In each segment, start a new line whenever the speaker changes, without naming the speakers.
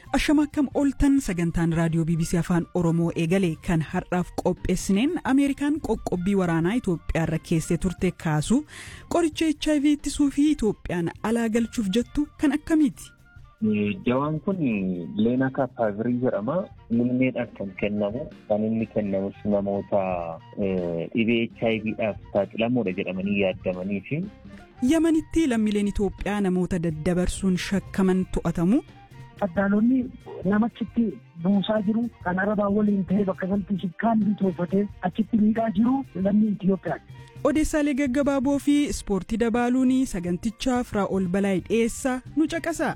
Ashama akkam ooltan sagantaan raadiyoo BBC Afaan Oromoo eegale kan har'aaf qopheessineen Ameerikaan qoqqobbii waraanaa Itoophiyaarra keessee turte kaasu qoricha HIV ittisuu fi Itoophiyaan alaa galchuuf jettu kan akkamiiti?
Jawaan kun Leenaa Kaapaavirii jedhama. Muummeedhaan kan kennamu kan inni kennamus namoota dhibee HIVdhaaf saaxilamuudha jedhamanii yaadamanii fi.
Yamanitti lammiileen Itoophiyaa namoota daddabarsuun shakkaman to'atamu.
Addaalonni namachitti buusaa jiru kan arabaa waliin ta'ee bakka sanatti shikkaan bitoofatee achitti miidhaa jiru lammii Itoophiyaati.
Odeessaalee gaggabaaboo fi ispoortii dabaaluun sagantichaaf Raa'ol Balaay dhiyeessaa nu caqasa.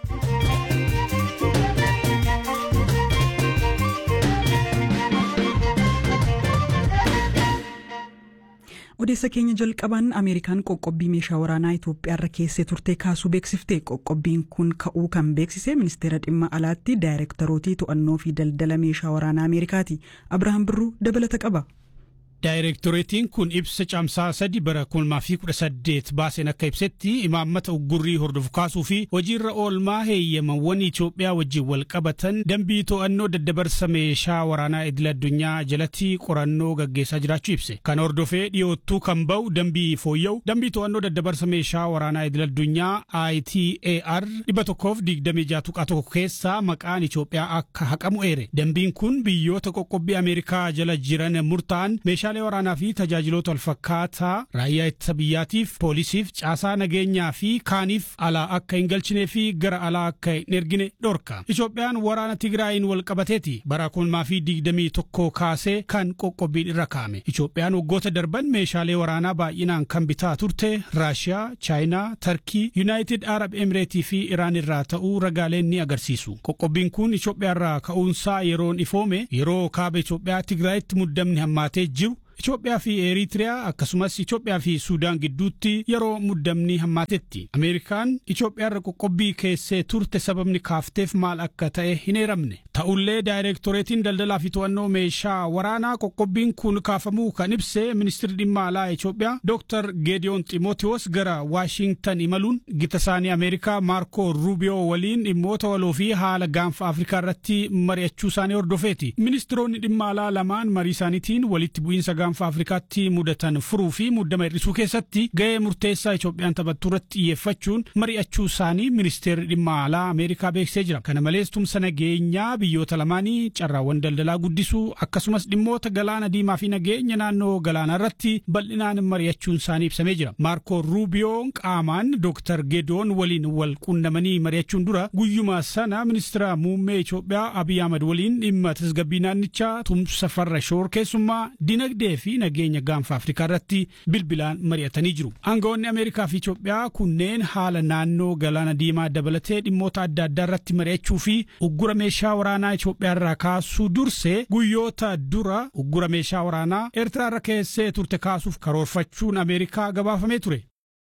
odeessa keenya jalqabaan ameerikaan qoqqobbii meeshaa waraanaa itoophiyaarra keessee turte kaasuu beeksifte qoqqobbiin kun ka'uu kan beeksise ministeera dhimma alaatti daayirektarootii to'annoo fi daldala meeshaa waraanaa ameerikaati abrahaam birruu dabalata qaba.
Daayirektoreetiin kun ibsa caamsaa sadi bara kulmaa fi kudha saddeet baaseen akka ibsetti imaammata uggurrii hordofu kaasuu fi hojiirra oolmaa heeyyamawwan Itoophiyaa wajjin wal qabatan dambii to'annoo daddabarsa meeshaa waraanaa idil addunyaa jalatti qorannoo gaggeessaa jiraachuu ibse. Kan hordofee dhiyoottuu kan ba'u dambii fooyya'u dambii to'annoo daddabarsa meeshaa waraanaa idil addunyaa ITAR dhibba tokkoof digdamii jaha tuqaa tokko keessaa maqaan Itoophiyaa akka haqamu eere. Dambiin kun biyyoota qoqqobbii Ameerikaa jala jiran murtaa'an meeshaa meeshaalee waraanaa fi tajaajiloota walfakkaataa raayyaa ittisa biyyaatiif poolisiif caasaa nageenyaa fi kaaniif alaa akka hin galchinee fi gara alaa akka hin ergine dhorka. Itoophiyaan waraana Tigraayin wal qabateeti bara kulmaa fi digdamii tokko kaasee kan qoqqobbiin irra kaa'ame. Itoophiyaan waggoota darban meeshaalee waraanaa baay'inaan kan bitaa turte Raashiyaa, Chaayinaa, Tarkii, Yuunaayitid Arab Emireetii fi Iraan irraa ta'uu ragaaleen ni agarsiisu. Qoqqobbiin kun Itoophiyaarraa ka'uunsaa yeroon ifoome yeroo kaaba Itoophiyaa Tigraayitti muddamni hammaatee jiru Itoophiyaa fi Eritiriyaa akkasumas Itoophiyaa fi Suudaan gidduutti yeroo muddamni hammaatetti. Ameerikaan Itoophiyaarra qoqqobbii keessee turte sababni kaafteef maal akka ta'e hin eeramne. Ta'ullee daayirektoreetiin daldalaa fi to'annoo meeshaa waraanaa qoqqobbiin kun kaafamuu kan ibse ministirri dhimma alaa Itoophiyaa Dr. Geediyoon Ximootiyoos gara Waashintan imaluun gita isaanii Ameerikaa Maarko Ruubiyoo waliin dhimmoota waloo fi haala gaanfa Afrikaa irratti mari'achuu isaanii hordofeeti. Ministiroonni dhimma alaa lamaan marii isaaniitiin walitti bu'iinsa gaanfa Afrikaatti mudatan furuu fi muddama hir'isuu keessatti ga'ee murteessaa Itoophiyaan taphattu irratti xiyyeeffachuun mari'achuu isaanii ministeerri dhimma alaa Ameerikaa beeksisee jira. Kana malees tumsa nageenyaa biyyoota lamaanii carraawwan daldalaa guddisuu akkasumas dhimmoota galaana diimaa fi nageenya naannoo galaanaa irratti bal'inaan mari'achuun isaanii ibsamee jira. Maarko Ruubiyoon qaamaan Dr. Geediyoon waliin wal quunnamanii mari'achuun dura guyyuma sana ministeera muummee Itoophiyaa Abiy Ahmad waliin dhimma tasgabbii naannichaa tumsa farra shororkeessummaa dinagdee fi nageenya gaanfa Afrikaa irratti bilbilaan mari'atanii jiru. Aangawoonni Ameerikaa fi Itoophiyaa kunneen haala naannoo galaana diimaa dabalatee dhimmoota adda addaa irratti mari'achuu fi uggura meeshaa waraanaa Itoophiyaa irraa kaasuu dursee guyyoota dura uggura meeshaa waraanaa Eertiraa irra keessee turte kaasuuf karoorfachuun Ameerikaa gabaafamee ture.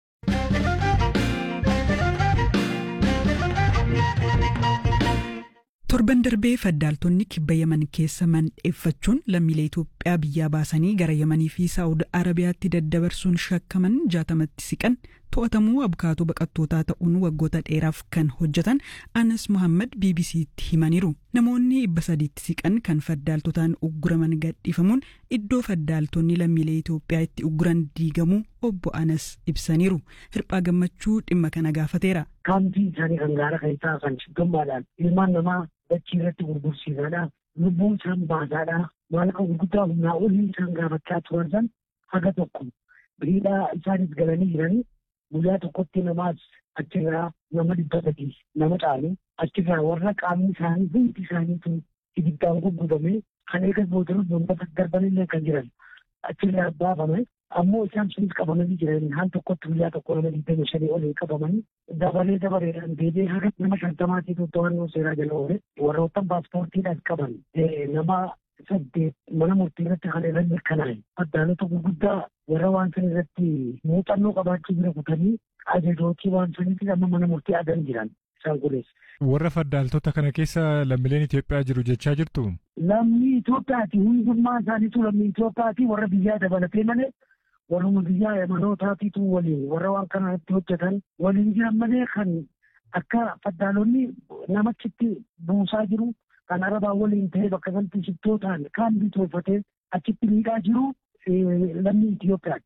torban darbee faddaaltonni kibba yaman keessa mandheeffachuun lammiilee Itoophiyaa biyyaa baasanii gara yamanii fi saa'ud arabiyaatti daddabarsuun shakkaman jaatamatti siqan to'atamuu abukaatoo baqattootaa ta'uun waggoota dheeraaf kan hojjetan anas muhammad bbc'tti himaniiru namoonni dhibba sadiitti siqan kan faddaaltotaan ugguraman gadhiifamuun iddoo faddaaltonni lammiilee Itoophiyaa itti ugguran diigamuu obbo anas ibsaniiru hirphaa gammachuu dhimma kana gaafateera.
Kaampii isaanii kan gaara keessaa kan shiggammaadhaan ilmaan namaa dachii irratti gurgursiisaadha. Lubbuun isaan baasaadha. Maallaqa gurguddaa humnaa olii isaan gaafachaa turan san haga tokko biriidhaa isaanis galanii jiranii guyyaa tokkotti namaas achirraa nama dhibba sadii nama caalu achirraa warra qaamni isaanii hundi isaaniitu ibiddaan gurgurame kan eegas boodarus boondata darbanillee kan jiran achirraa baafame ammoo isaan sunis qabamanii jiran haan tokkotti guyyaa tokko nama digdami shanii olii qabamanii dabalee dabareedhaan deebi'ee haga nama shantamaatiitu to'annoo seeraa jala oole warroottan paaspoortiidhaan qaban nama saddeet mana murtii irratti kan irra mirkanaa'e addaalota gurguddaa warra waan san irratti muuxannoo qabaachuu bira kutanii ajajootii waan saniitti amma mana murtii adan jiran isaan kunis.
Warra faddaaltota kana keessa lammiileen Itoophiyaa jiru jechaa jirtu?
Lammii Itoophiyaati hundummaa isaaniitu lammii Itoophiyaati warra biyyaa dabalatee malee warruma biyyaa yamanootaatiitu waliin warra waan kana irratti hojjetan waliin jiran malee kan akka faddaalonni namachitti buusaa jiru kan arabaa waliin ta'ee bakka sanatti shittootaan kaan bitoofatee achitti miidhaa jiru lammii Itoophiyaati.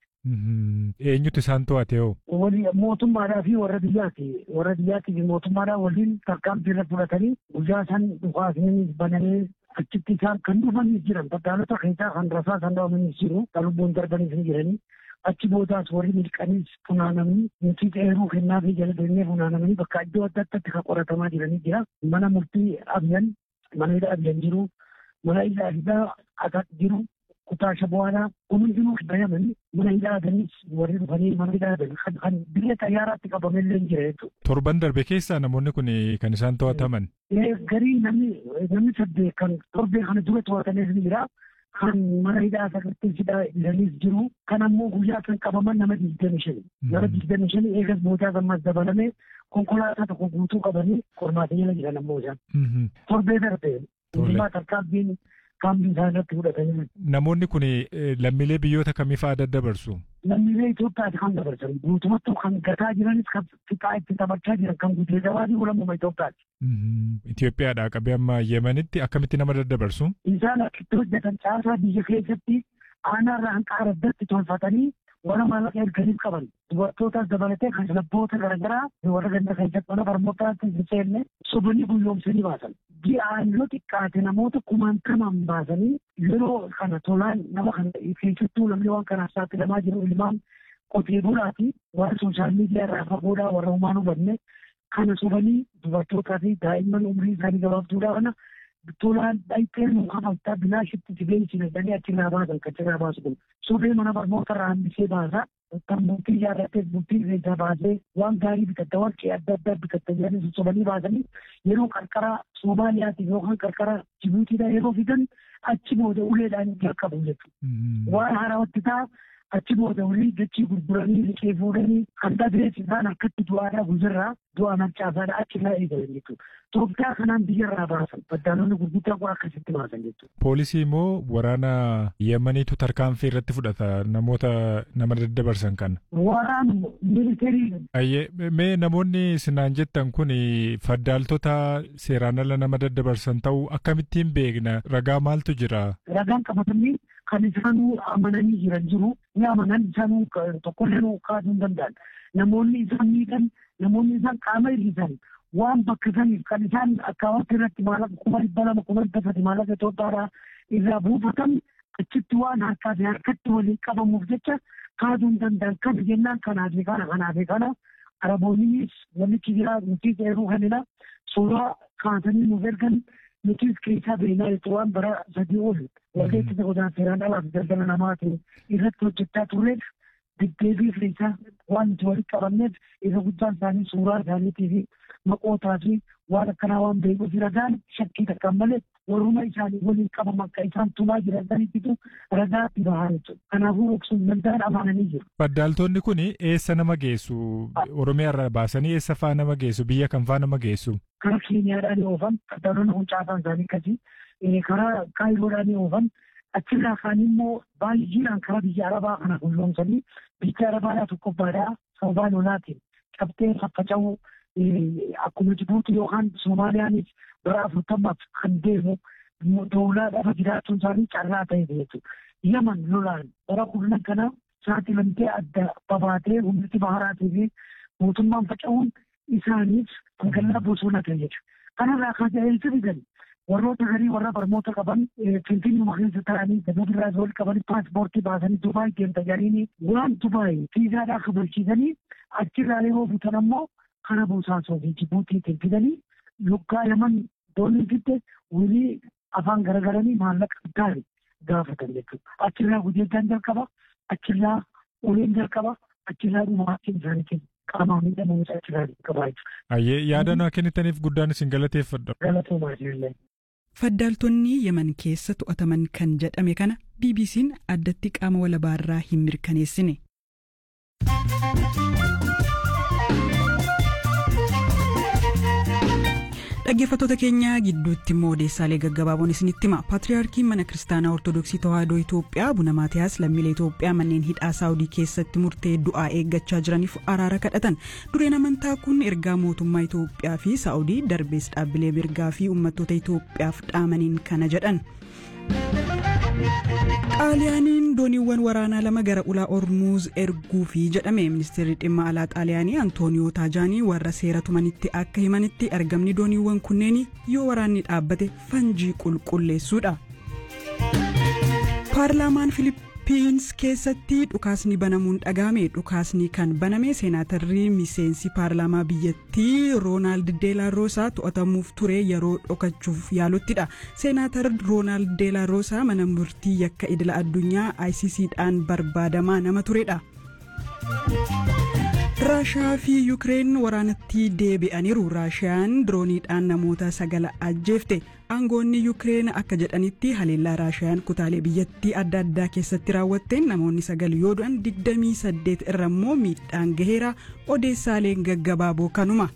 Eenyutu isaan to'ate hoo?
Mootummaadhaa fi warra biyyaati. Warra biyyaati fi mootummaadhaa waliin tarkaanfii irra fudhatanii guyyaa san dhukaasanii bananii achitti isaan kan dhufanii jiran faddaalota keessaa kan rasaa kan dhaabamanis jiru kan lubbuun darbaniis ni jiranii. Achi boodaas warri milqaniis funaanamanii nuti dheeruu kennaa fi jala deemnee funaanamanii bakka iddoo adda addaatti kan qoratamaa jiranii jira. Mana murtii abyan mana hidhaa abyan jiru mana hidhaa hidhaa akat jiru kutaa shabu'aadhaa hundinuu bayamanii mana hidhaa adanis warri dhufanii mana hidhaa adan kan biyya xayyaaraatti qabamellee jira jechuudha.
Torban darbe keessaa namoonni kun kan isaan to'ataman.
Garii namni namni saddeet kan torbee kana dura to'atanis ni jira. Kan mana hidhaa sagartee hidhaa ilanis jiru. Kan ammoo guyyaa kan qabaman nama digdami shani. Nama digdami shani eegas boodaa gammas dabalamee konkolaataa tokko guutuu qabanii qormaata jala jiran ammoo isaan. Torbee darbe. Hundumaa tarkaanfiin kaambii isaa irratti fudhatanii.
Namoonni kun lammiilee biyyoota kamii fa'aa daddabarsu?
Lammiilee Itoophiyaati kan dabarsan. Guutumatti kan gataa jiranis kan fixaa itti taphachaa jiran kan guutee gabaadii ulammuma Itoophiyaati.
Itoophiyaadhaa qabee amma Yemenitti akkamitti nama daddabarsu?
Isaan akkitti hojjetan caasaa biyya keessatti aanaarraa hanqaara addatti tolfatanii warra maallaqa erganiif qaban dubartootaas dabalatee kan labboota garaagaraa warra ganda keessatti mana barnootaatti hin seenne sobanii guyyoomsanii baasan. Ji'aan yoo xiqqaate namoota kumaantamaan baasanii yeroo kana tolaan nama kana keessattuu namni waan kanaaf saaxilamaa jiru ilmaan qotee bulaati warra sooshaal miidiyaa irraa fagoodhaa warra humaan hubanne kana sobanii dubartootaa fi daa'imman umrii isaanii gabaabduudhaa kana tolaan dhayitee nu amantaa binaashitti jibee isin jedhanii achirraa baasan kan achirraa baasu kun sobee mana barnoota irraa hambisee baasa kan bultii yaadattee bultii keessaa baasee waan gaarii bitatta warqee adda addaa bitatta jedhanii sobanii baasanii yeroo qarqara Somaaliyaatiif yookaan qarqara Jibuutiidhaa yeroo fidan achi booda uleedhaan jalqabu jechuudha. Waan haarawatti ta'a achi booda ulii dachii gurguranii liqee fuudhanii kan dhabees isaan akkatti du'aadhaa guzirraa du'a mancaasaadhaa achirraa eegalan jechuudha. Itoophiyaa kanaan biyyarraa baasan baddaalonni gurguddaa kun akkasitti baasan jechuudha.
Poolisii immoo waraana Yemeniitu tarkaanfii irratti fudhata namoota nama daddabarsan kana.
Waraan miilitarii.
Ayyee mee namoonni sinaan jettan kun faddaaltota seeraan ala nama daddabarsan ta'uu akkamittiin beekna ragaa maaltu jira?
Ragaan qabatanii kan isaanuu amananii jiran jiru ni amanan isaanuu tokkollee kaasuu hin danda'an. Namoonni isaan miidhan namoonni isaan qaama hir'isan waan bakka saniif kan isaan akkaawatti irratti maallaqa kuma dhibba lama kuma dhibba sadi maallaqa Itoophiyaadhaa irraa buufatan achitti waan harkaa fi harkatti waliin qabamuuf jecha kaasuu hin danda'an kan jennaan kanaa fi kana kanaa fi kana araboonnis namichi jira nuti eeruu kanina suuraa kaasanii nuuf ergan nutis keessaa beeknaa jechuun waan bara sadii ol waldeetti godaan seeraan alaaf daldala namaatiin irratti hojjechaa turreef deddeebii keessaa waan nuti walitti qabanneef isa guddaan isaanii suuraa isaaniitii fi maqootaa fi waan akkanaa waan beekuuf ragaan shakkii takkaan malee warruma isaanii waliin qabamu akka isaan tumaa jiran sanitti ragaa itti bahaa jechuudha. Kanaafuu dhoksuun danda'an amananii jiru.
Faddaaltonni kun eessa nama geessu? Oromiyaa irraa baasanii eessa faa nama geessu? Biyya kam faa nama geessu?
Karaa Keeniyaadhaan oofan faddaalonni kun caasaan isaanii akkasii karaa Kaayiroodhaan oofan achirraa kaan immoo baay'inaan karaa biyya Arabaa kana gulloomsanii biyya Arabaadhaa tokkoffaadhaa sababaa lolaatiin cabtee faffaca'uu akkuma Jibuuti yookaan Soomaaliyaanis bara afurtamaaf kan deemu doolaa dhafa jiraachuun isaanii carraa ta'e jechuudha. Yaman lolaan bara kurnan kana saaxilamtee adda babaatee humniti baharaatii fi mootummaan faca'uun isaaniif magaalaa bosona ta'e jechuudha. Kanarraa kan ta'e fidan warroota garii warra barnoota qaban finfinnuma keessa ta'anii dabadirraa wal qaban paaspoortii baasanii Dubaay deemta jedhanii waan Dubaay fiizaadhaa kabalchiisanii achirraa yeroo bitan ammoo kana bosaasoo fi Jibuutiitiin fidanii lukkaa yaman doonii fidde walii afaan garagaranii maallaqa gaarii gaafatan jechuudha. Achirraa gudeeddaan jalqaba, achirraa uleen jalqaba, achirraa dhumaatiin isaaniitiin qaamaan miidhamuun achirraa jalqaba jechuudha.
Ayyee yaada naa kennitaniif guddaan isin galateeffadha.
Galatoomaa jirullee.
Faddaaltonni Yemen keessa to'ataman kan jedhame kana BBC'n addatti qaama walabaarraa hin mirkaneessine. Dhaggeeffattoota keenya gidduutti immoo odeessaalee gaggabaaboon isinitti hima. Paatriyaarkiin mana kiristaanaa Ortoodooksii Tawaahidoo Itoophiyaa Abuna Maatiyaas lammiilee Itoophiyaa manneen hidhaa Saawudii keessatti murtee du'aa eeggachaa jiraniif araara kadhatan. Dureen amantaa kun ergaa mootummaa Itoophiyaa fi Saawudii darbees dhaabbilee mirgaa fi uummattoota Itoophiyaaf dhaamaniin kana jedhan. xaaliyaaniin dooniiwwan waraanaa lama gara ulaa ormuuz erguufi jedhame ministeerri dhimma alaa xaaliyaanii antooniyoo taajaanii warra seera tumanitti akka himanitti argamni dooniiwwan kunneen yoo waraanni dhaabbate fanjii qulqulleessuudha. paarlaamaan filipiins keessatti dhukaasni banamuun dhagahame dhukaasni kan baname seenaatarri miseensi paarlaamaa biyyattii roonaald deelaarosaa to'atamuuf ture yeroo dhokachuuf yaaluttidha seenaatar roonaald deelaarosaa mana murtii yakka idila addunyaa icc-dhaan barbaadamaa nama turedha. raashiyaa fi yuukireen waraanatti deebi'aniiru raashiyaan dirooniidhaan namoota sagala ajjeefte aangoonni yuukireen akka jedhanitti haleellaa raashiyaan kutaalee biyyattii adda addaa keessatti raawwatteen namoonni sagal yoo du'an 28 irra immoo miidhaan gaheera odeessaaleen gaggabaaboo kanuma.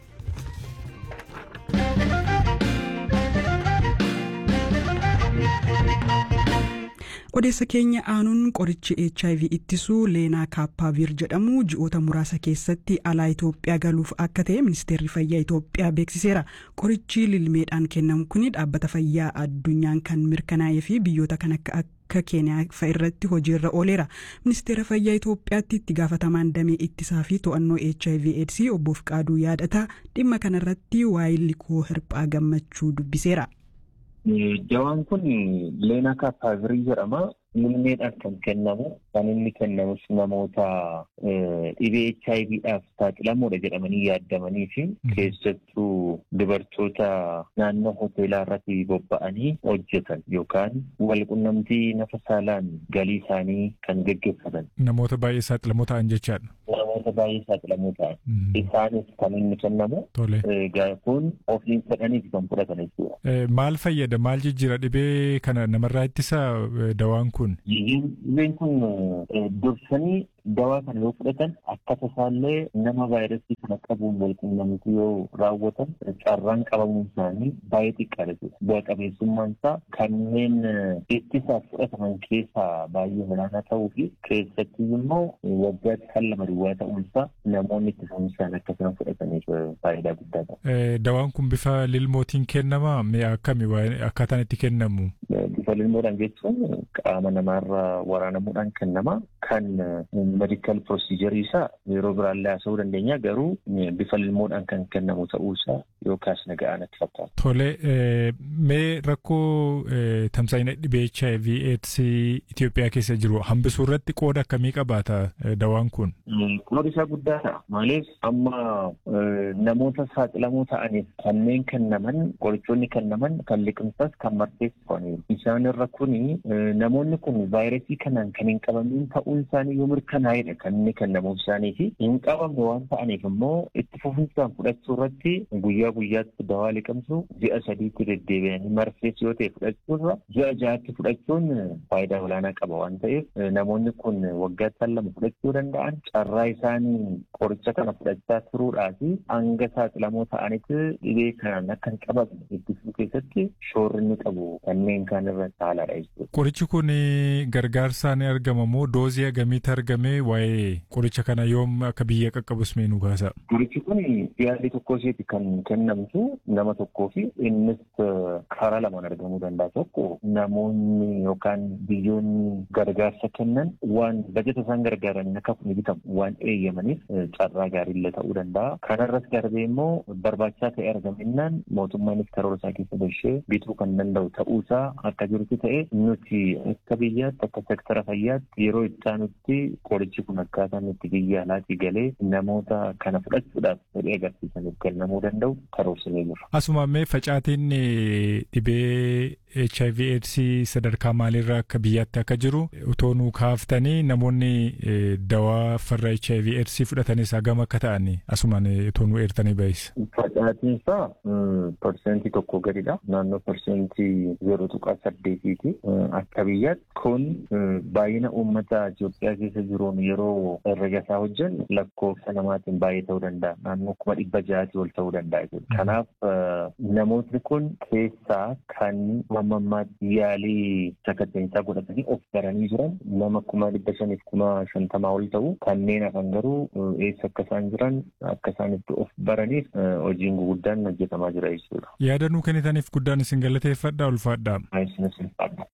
odeessa keenya aanuun qorichi hiv ittisuu leenaa kaappaaviir jedhamu ji'oota muraasa keessatti alaa itoophiyaa galuuf akka ta'e ministeerri fayyaa itoophiyaa beeksiseera qorichi lilmeedhaan kennamu kun dhaabbata fayyaa addunyaan kan mirkanaa'ee fi biyyoota kan akka akka keeniyaa fa'a irratti hojiirra ooleera ministeera fayyaa itoophiyaatti itti gaafatamaan damee ittisaa fi to'annoo hiv aids obbo Fiqaaduu yaadataa dhimma kanarratti waa'ee likoo hirphaa gammachuu dubbiseera.
Jawaan kun leenaa kaappaavirii jedhama. Lilmeedhaan kan kennamu kan inni kennamus namoota dhibee HIVdhaaf saaxilamoodha jedhamanii yaadamanii fi keessattuu dubartoota naannoo hoteelaa irratti bobba'anii hojjetan yookaan walqunnamtii nafa saalaan galii isaanii kan geggeeffatan.
Namoota baay'ee saaxilamoo ta'an jechaadha.
Namoota baay'ee saaxilamoo ta'an. Isaanis kan inni kennamu.
Tole.
Kun ofiin fedhaniif kan fudhatan jechuudha.
Maal fayyada maal jijjiira dhibee kana namarraa ittisa dawaan kun?
Dhibeen kun dursanii dawaa kana yoo fudhatan akka tasaallee nama vaayirasii kana qabuun walqunnamtii yoo raawwatan carraan qabamuun isaanii baay'ee xiqqaadha jechuudha. Bu'a qabeessummaan isaa kanneen ittisaaf fudhataman keessaa baay'ee olaanaa ta'uu fi keessatti immoo waggaatti kan lama duwwaa ta'uun isaa namoonni ittisaanii isaan akkasuma fudhataniif faayidaa guddaa qaba.
Dawaan kun bifa lilmootiin kennama mi'a akkami akkaataan itti kennamu?
Bifa lilmoodhaan jechuun qaama namaarraa waraanamuudhaan kennama kan medikaal pirosiijarii isaa yeroo biraallee haasa'uu dandeenya garuu bifa lilmoodhaan kan kennamu ta'uu isaa yookaas naga'aa natti fakkaata.
Tole mee rakkoo tamsaa'ina dhibee HIV AIDS Itoophiyaa keessa jiru hambisuu irratti qooda akkamii qabaata dawaan kun?
Qoodi isaa guddaadha. Maaliif amma namoota saaxilamoo ta'aniif kanneen kennaman qorichoonni kennaman kan liqimsas kan marteessifamaniiru. Isaan irra kuni namoonni kun vaayirasii kanaan kan hin qabamin ta'uun isaanii yoo mirkanaa'edha kan inni kennamuuf isaanii fi hin qabamne waan ta'aniif immoo itti fufinsaan fudhachuu irratti guyyaa guyyaatti dawaa liqimsu ji'a sadiitti deddeebi'anii marfees yoo ta'e fudhachuurra ji'a ja'aatti fudhachuun faayidaa olaanaa qaba waan ta'eef namoonni kun waggaatti lama fudhachuu danda'an carraa isaanii qoricha kana fudhachaa turuudhaa fi hanga saaxilamoo ta'anitti dhibee kanaan akka hin qabamne ittisuu keessatti shoorri inni qabu kanneen kaan irra caalaadha jechuudha.
Qorichi kun gargaarsaan argama moo doozii agamiitti argamee waa'ee qoricha kana yoom akka biyya qaqqabus mee nu kaasa?
Qorichi kun yaalii tokko isheeti kan kennamtu nama tokkoo fi innis karaa lamaan argamuu danda'a. Tokko namoonni yookaan biyyoonni gargaarsa kennan waan bajeta isaan gargaaran akka kun bitamu waan eeyyamaniif carraa gaariillee ta'uu danda'a. Kanarras darbee immoo barbaachisaa ta'e argamennaan mootummaanis karoora isaa keessa galchee bituu kan danda'u ta'uusaa akka jirutti ta'e nuti akka biyyaatti akka sektara fayyaatti yeroo itti aanutti qorichi kun akkaataan itti biyya alaatii galee namoota kana fudhachuudhaaf fedhii agarsiisaniif kennamuu danda'u karoorsinee jira.
Asuma mee facaatiin dhibee HIV AIDS sadarkaa maaliirra akka biyyaatti akka jiru utoo nuu kaaftanii namoonni dawaa farra HIV AIDS fudhatanis hagam akka ta'an asumaan utoo nuu eertanii ba'isa.
Facaatiin isaa parsentii tokko gadidha. Naannoo parsentii zero tuqaa saddeetiiti. Akka biyyaatti kun baay'ina uummata Itoophiyaa keessa jiruun yeroo herrega isaa hojjennu lakkoofsa namaatiin baay'ee ta'uu danda'a. Naannoo kuma dhibba ja'atii ol ta'uu danda'a jechuudha. Kanaaf namootni kun keessaa kan hammammaatti yaalii sakatteensaa godhatanii of baranii jiran nama kuma dhibba shaniif kuma shantamaa ol ta'u kanneen hafan garuu eessa akka isaan jiran akka isaan itti of baraniif hojiin guguddaan hojjetamaa jira jechuudha.
Yaada nuu kennitaniif guddaan isin galateeffadha ulfaadha.
Isinis ulfaadha.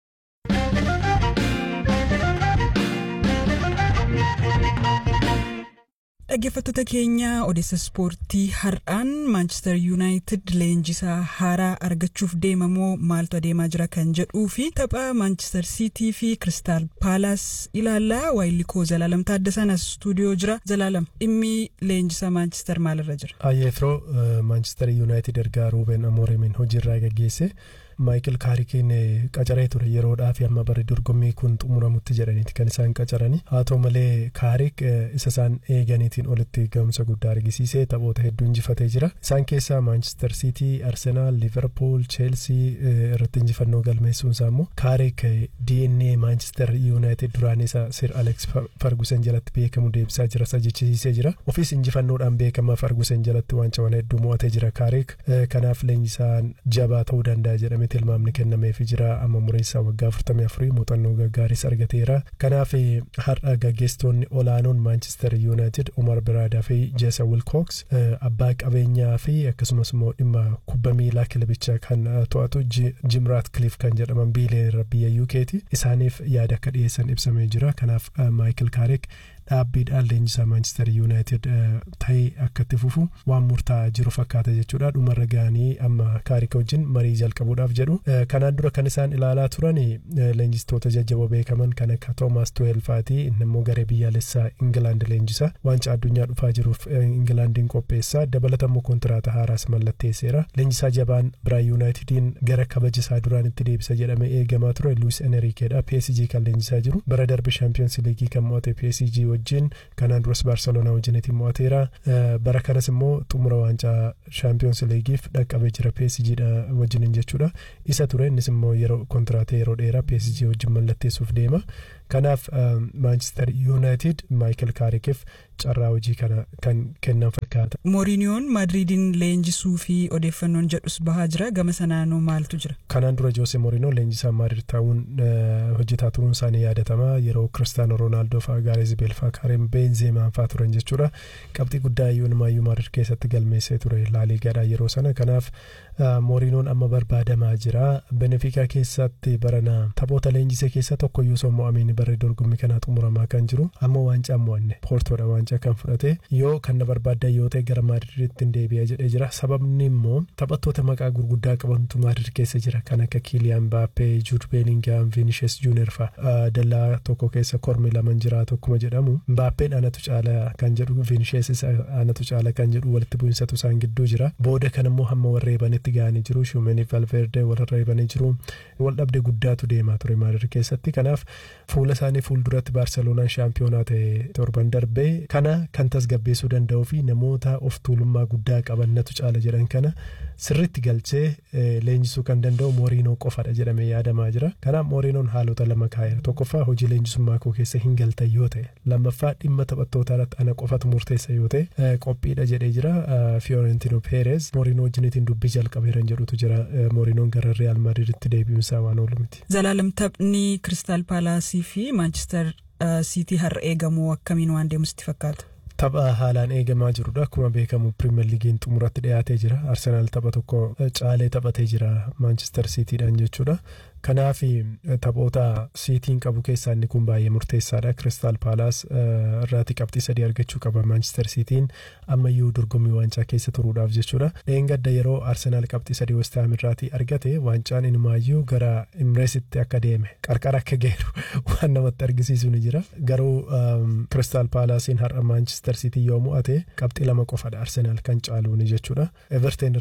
Dhaggeeffattoota keenya odeessa ispoortii har'aan maanchister yuunaayitid leenjisaa haaraa argachuuf deemamoo maaltu adeemaa jira kan jedhuu fi tapha maanchister siitii fi kiristaal paalaas ilaallaa waayilikoo zalaalam taaddasan as stuudiyoo jira zalaalam dhimmi leenjisaa maanchister maalirra jira.
Ayyeefroo maanchister yuunaayitid ergaa ruuben amoorimiin hojiirraa gaggeesse. Maayikil Kaarikiin qacaree ture yeroodhaaf amma bara dorgommii kun xumuramutti jedhaniiti kan isaan qacarani haa ta'u malee Kaarik isa isaan eeganiitiin olitti gahumsa guddaa argisiisee taphoota hedduu injifatee jira isaan keessaa Maanchister Siitii, Arsenaal, Liverpool, Cheelsii irratti injifannoo galmeessuun isaa immoo Kaarik DNA Maanchister Yuunaayitid duraan isa Sir Alex Fargusen jalatti beekamu deebisaa jira isa jechisiisee jira ofiis injifannoodhaan beekama Fargusen jalatti waancawwan hedduu mo'atee jira Kaarik kanaaf leenjisaan jabaa ta'uu danda'a jedhame tilmaamni kennameefii jira amma murteessaa waggaa 44 muuxannoo gaggaaris argateera kanaaf har'a gaggeessitoonni olaanoon maanchister yuunaayitid umar biraadaa fi jeesa wilkooks abbaa qabeenyaa fi akkasumas immoo dhimma kubba miilaa kilabichaa kan to'atu jimraat kiliif kan jedhaman biilee biyya yuukeeti isaaniif yaada akka dhiyeessan ibsamee jira kanaaf maayikil kaarik dhaabbiidhaan leenjisaa maanchister yuunaayitid ta'ee akka itti fufu waan murtaa'aa jiru fakkaata jechuudha dhumarra ga'anii amma kaarika wajjin marii jalqabuudhaaf jedhu kanaan dura kan isaan ilaalaa turan leenjistoota jajjaboo beekaman kan akka toomaas tuweelfaati inni immoo garee biyyaalessaa ingilaand leenjisa waancaa addunyaa dhufaa jiruuf ingilaandiin qopheessaa dabalatammoo kontiraata haaraas mallatteesseera leenjisaa jabaan biraa yuunaayitidiin gara kabajisaa duraan itti deebisa jedhame eegamaa ture luis enerikeedha psg kan leenjisaa jiru bara darbe shaampiyoonsi liigii kan mo'ate psg wajjin kanaan duras baarseloonaa wajjinitiin mo'ateera bara kanas immoo xumura waancaa shaampiyoons liigiif dhaqqabee jira PSG wajjiniin jechuudha isa ture innis immoo yeroo kontiraatee yeroo dheeraa PSG wajjin mallatteessuuf deema kanaaf maanchister yuunaayitid maayikel kaarikiif carraa hojii kana kan kennan fakkaata.
Mooriiniyoon Maadriidiin leenjisuu fi odeeffannoon jedhus bahaa jira gama sanaanoo maaltu jira.
Kanaan dura Joose Mooriinoo leenjisaa Maadriid ta'uun hojjetaa turuun isaanii yaadatama yeroo Kiristaanoo Roonaaldoo fa'aa Gaareez Beelfaa Kareem Beenzeemaan fa'aa turan jechuudha. Qabxii guddaa iyyuu Maadriid keessatti galmeessee ture laaliigaadhaa yeroo sana kanaaf Mooriinoon amma barbaadamaa jira. Benefiikaa keessatti barana taphoota leenjisee keessa tokkoyyuu osoo mo'amiin barree dorgommii kanaa xumuramaa kan jiru ammoo waancaa mo'anne poortoodha waancaa kan fudhate yoo kan na barbaaddan yoo ta'e gara maadriiditti deebi'a jedhee jira sababni immoo taphattoota maqaa gurguddaa qabantu maadriid keessa jira kan akka kiiliyaan baappee juud beeningaam viinishes juunior fa'a dallaa tokko keessa kormi laman jiraatu akkuma jedhamu baappeen anatu caala kan jedhu viinishes anatu caala kan jedhu walitti bu'insatu isaan gidduu jira booda kan immoo hamma warreebanitti ga'anii jiru shumenii valverde walirreebanii jiru wal dhabde guddaatu deemaa ture maadriid keessatti kanaaf fuula isaanii fuulduratti baarseloonaan shaampiyoonaa ta'e torban darbee kana kan tasgabbeessuu danda'uu fi namoota of tuulummaa guddaa qabannatu caala jedhan kana sirritti galchee leenjisuu kan danda'u mooriinoo qofadha jedhamee yaadamaa jira kanaaf mooriinoon haalota lama kaa'eera tokkoffaa hojii leenjisummaa koo keessa hin galtan yoo ta'e lammaffaa dhimma taphattootaa irratti ana qofatu murteessa yoo ta'e qophiidha jedhee jira fiyoorentino peerez mooriinoo wajjinitiin dubbii jalqabeeran jedhutu jira mooriinoon gara real maadriiditti deebi'uunsaa waan oolu miti.
Zalaalam taphni kiristaal paalaasii fi maanchister siitii har'a eegamu akkamiin waan deemusitti fakkaata.
Tapha haalaan eegamaa jirudha. Akkuma beekamu pirimeer liigiin xumuratti dhiyaatee jira. Arsenaal tapha tokko caalee taphatee jira maanchister siitiidhaan jechuudha. Kanaaf taphoota siitiin qabu keessaa inni kun baay'ee murteessaadha. Kiristaal Paalaas irraatii qabxii sadii argachuu qaba maanchister siitiin ammayyuu dorgommii waancaa keessa turuudhaaf jechuudha. Dheengadda yeroo Arsenaal qabxii sadii westaam irraatii argate waancaan inumaayyuu gara Imreesitti akka deeme qarqara akka geeru waan namatti argisiisu ni jira. Garuu Kiristaal Paalaasiin har'a maanchister siitii yoo mo'ate qabxii lama qofadha Arsenaal kan caaluuni jechuudha. Everteen irratti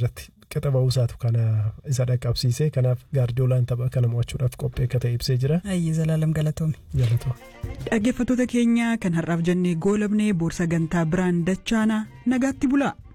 qixa ba'uusaatu kana isa dhaqqabsiise kanaaf gaardiyoolaan tapha kana mo'achuudhaaf qophii akka ta'e ibsee jira.
Ayyee Zalaalam galatoome.
Galatoo.
Dhaggeeffattoota keenya kan har'aaf jennee goolabnee boorsaa gantaa biraan dachaanaa nagaatti bulaa.